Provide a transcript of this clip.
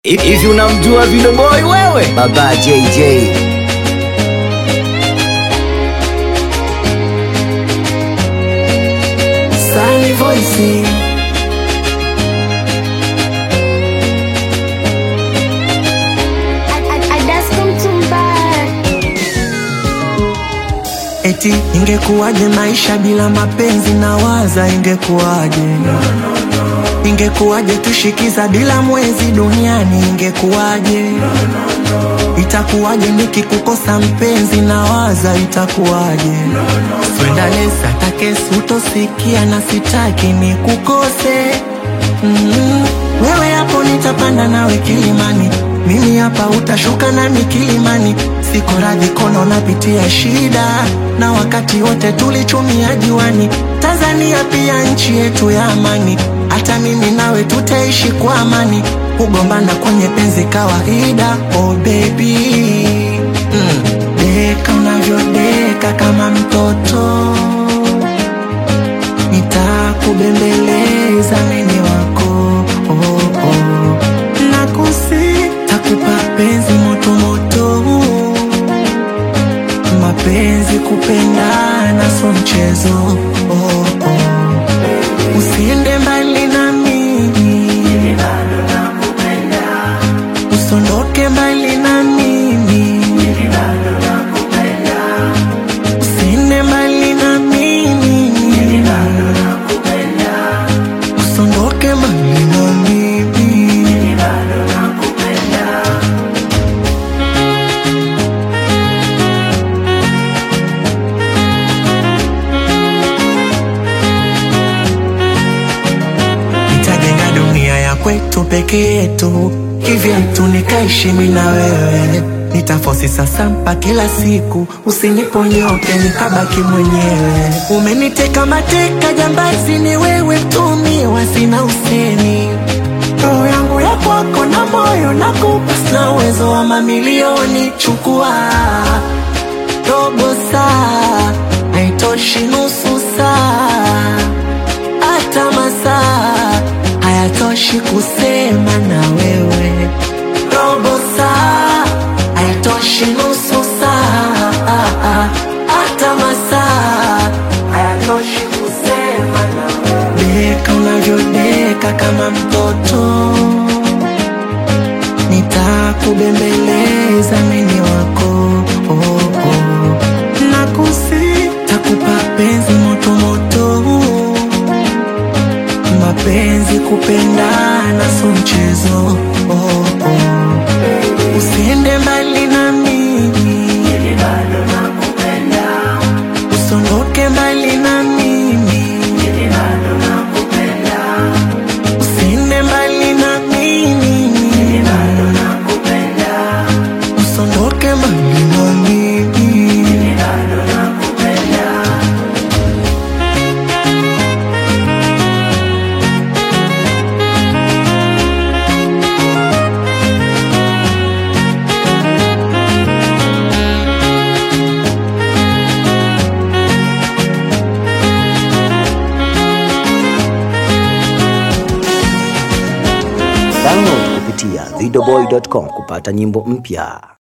Hivi unamjua Video Boy wewe? Baba JJ. Sunny Voice. Eti ingekuwaje maisha bila mapenzi na waza ingekuwaje ingekuwaje tushikiza bila mwezi duniani ingekuwaje itakuwaje nikikukosa mpenzi na waza itakuwaje swendalesa takesi utosikia na sitaki nikukose mm wewe hapo nitapanda nawe kilimani mimi hapa utashuka nami kilimani siko radhi kono napitia shida na wakati wote tulichumia juani tanzania pia nchi yetu ya amani hata mimi nawe tutaishi kwa amani kugombana kwenye penzi kawaida oh baby mm. deka unavyodeka kama mtoto nitakubembeleza mimi wako oh, oh. nakusi takupa penzi motomoto mapenzi kupendana so mchezo oh, oh. usiende mbali na mimi usondoke mbali na mimi usiende mbali na mimi usondoke mbali na mimi nitajenga dunia ya kwetu peke yetu kivyetu nikaishi mimi na wewe nitafosi sasampa kila siku usiniponyoke nikabaki mwenyewe umeniteka mateka jambazi ni wewe mtumiwa sina useni roho yangu ya kwako na moyo nakupa sina uwezo wa mamilioni chukua robo saa haitoshi nusu saa hata masaa hayatoshi kusema na wewe robo saa hayatoshi nusu saa hata masaa hayatoshi kusema na wewe deka unavyodeka kama mtoto nitakubembeleza mimi wako oh, oh. nakusi takupa penzi motomoto mapenzi kupendana so mchezo oh, oh. usiende mbali na mimi usondoke mbali na mimi usiende mbali na mimi usondoke mbali na mimi Download kupitia videoboy.com kupata nyimbo mpya.